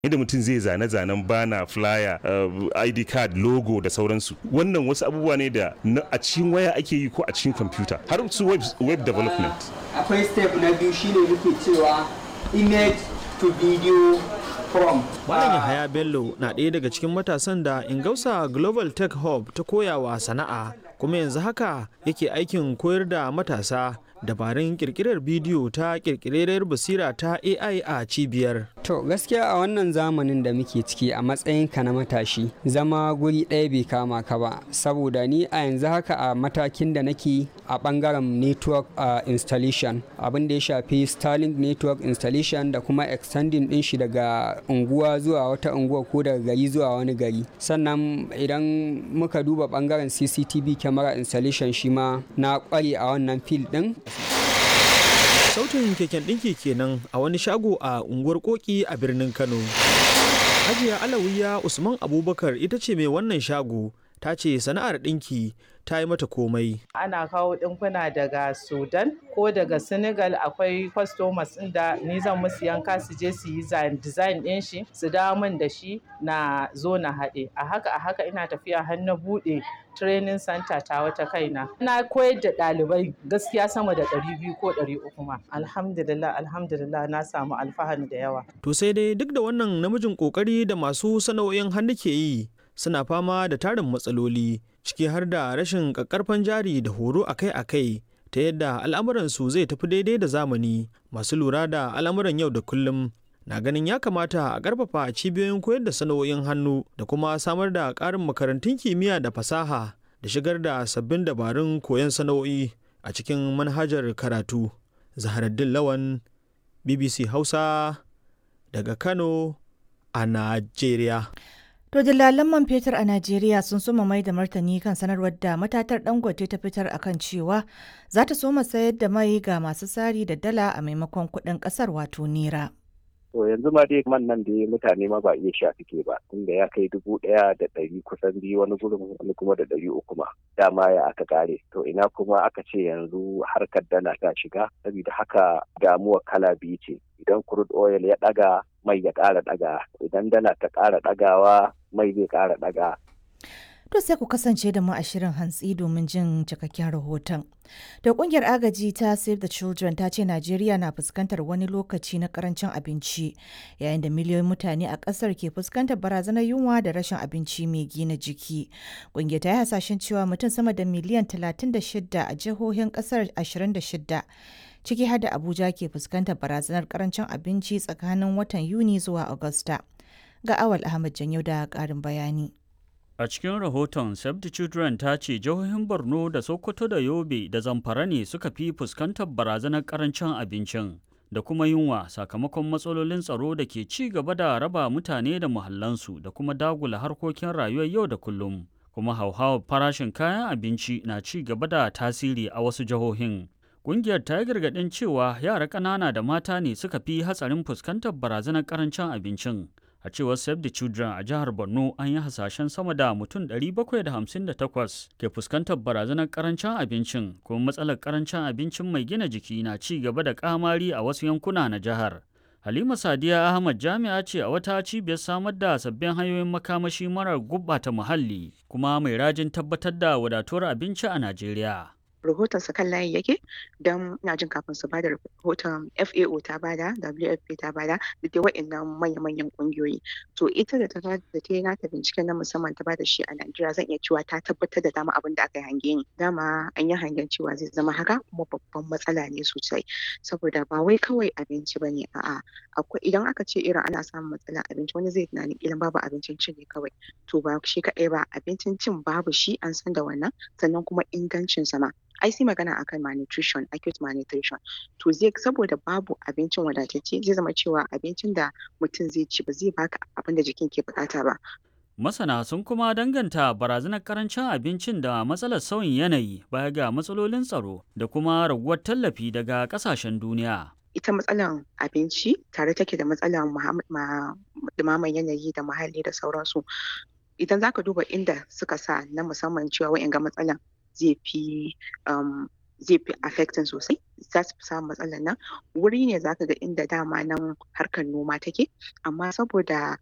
yadda mutum zai zane-zanen bana flyer uh, id card logo da sauransu wannan wasu abubuwa ne da a cikin waya ake yi ko a cikin kwamfuta har su web, web development akwai step na biyu shine muke cewa image to video from Malam Yahaya Bello na ɗaya daga cikin matasan da Ingausa Global Tech Hub ta koyawa sana'a kuma yanzu haka yake aikin koyar da matasa dabarun kirkirar bidiyo ta kirkirar basira ta AI a cibiyar. To gaskiya a wannan zamanin da muke ciki a matsayinka na matashi zama guri ɗaya bai kama ka ba saboda ni a yanzu haka a matakin da nake a ɓangaren network uh, installation abin da ya shafi Starlink network installation da kuma extending ɗin shi daga unguwa zuwa wata unguwa ko daga gari zuwa wani gari sannan idan muka duba ɓangaren CCTV camera installation shi ma na ƙware a wannan field ɗin Sautin keken ɗinki kenan a wani shago a unguwar Koki a birnin Kano. Hajiya Alawiya Usman Abubakar ita ce mai wannan shago ta ce sana'ar ɗinki ta yi mata komai. Ana kawo ɗinkuna daga Sudan ko daga Senegal akwai customers ɗin da ni zan musu yanka su je su yi design ɗin shi su dawo min da shi na zo na haɗe. A haka a haka ina tafiya har na buɗe training center ta wata kaina. Na koyar da ɗalibai gaskiya sama da ɗari biyu ko ɗari uku ma. Alhamdulillah alhamdulillah na samu alfahari da yawa. To sai dai duk da wannan namijin ƙoƙari da masu sana'o'in hannu ke yi suna fama da tarin matsaloli ciki har da rashin ƙaƙƙarfan jari da horo akai-akai ta yadda al'amuransu zai tafi daidai da zamani masu lura da al'amuran yau da kullum na ganin ya kamata a ƙarfafa cibiyoyin koyar da sana'o'in hannu da kuma samar da ƙarin makarantun kimiyya da fasaha da shigar da sabbin dabarun koyon sana'o'i a cikin manhajar karatu zaharaddin lawan bbc hausa daga kano a najeriya To dillalan man fetur a Najeriya sun soma mai da martani kan sanarwar da matatar Dangote ta fitar akan cewa za ta soma sayar da mai ga masu sari da dala a maimakon kuɗin ƙasar wato nera. To yanzu ma dai man nan da mutane ma ba iya sha suke ba tunda ya kai dubu ɗaya da ɗari kusan biyu wani gurin wani kuma da ɗari uku ma dama ya aka kare to ina kuma aka ce yanzu harkar dala ta shiga saboda haka damuwa kala biyu ce idan crude oil ya ɗaga mai ya ƙara ɗaga idan dala ta ƙara ɗagawa mai zai ƙara ɗaga To sai ku kasance da mu a shirin hantsi domin jin cikakken rahoton. Da kungiyar agaji ta Save the Children ta ce Najeriya na fuskantar wani lokaci na karancin abinci yayin da miliyoyin mutane a kasar ke fuskantar barazanar yunwa da rashin abinci mai gina jiki. Kungiyar ta yi hasashen cewa mutum sama da miliyan 36 a jihohin kasar 26 ciki har da Abuja ke fuskantar barazanar karancin abinci tsakanin watan Yuni zuwa Agusta. Ga Awal Ahmad Janyo da ƙarin bayani. A cikin rahoton Save the Children ta ce jihohin Borno da Sokoto da Yobe da Zamfara ne suka fi fuskantar barazanar karancin abincin da kuma yunwa sakamakon matsalolin tsaro da ke ci gaba da raba mutane da muhallansu da kuma dagula harkokin rayuwar yau da kullum. Kuma hauhawar farashin kayan abinci na ci gaba da tasiri a wasu jihohin. Ƙungiyar ta yi gargaɗin cewa yara ƙanana da mata ne suka fi hatsarin fuskantar barazanar karancin abincin. a cewar save the children a jihar borno an yi hasashen sama da mutum 758 ke fuskantar barazanar karancin abincin kuma matsalar karancin abincin mai gina jiki na ci gaba da kamari a wasu yankuna na jihar halima sadiya ahmad jami'a ce a wata cibiyar samar da sabbin hanyoyin makamashi marar gubbata muhalli kuma mai rajin tabbatar da wadatuwar abinci a najeriya rahoton sa kan layi yake don ina jin kafin su bada rahoton FAO ta bada WFP ta bada da dai wa'annan manya-manyan kungiyoyi to ita da ta da ta yi nata binciken na musamman ta bada shi a Najeriya zan iya cewa ta tabbatar da dama abin da aka yi hange ni dama an yi hangen cewa zai zama haka kuma babban matsala ne sosai saboda ba wai kawai abinci ba ne a'a akwai idan aka ce irin ana samun matsalar abinci wani zai tunanin ilan babu abincin cin ne kawai to ba shi kaɗai ba abincin cin babu shi an san da wannan sannan kuma ingancin sama ai sai magana akan malnutrition acute malnutrition to zai saboda babu abincin wadatacce zai zama cewa abincin da mutum zai ci ba zai baka abin da jikin ke bukata ba Masana sun kuma danganta barazanar karancin abincin da matsalar sauyin yanayi baya ga matsalolin tsaro da kuma raguwar tallafi daga kasashen duniya. ita matsalar abinci tare take da matsalar dumaman yanayi da muhalli da sauransu idan zaka duba inda suka sa na musamman cewa wa'in ga matsalan zai fi zai fi affecting sosai za su fi samun matsalar nan wuri ne zaka ga inda dama nan harkar noma take amma saboda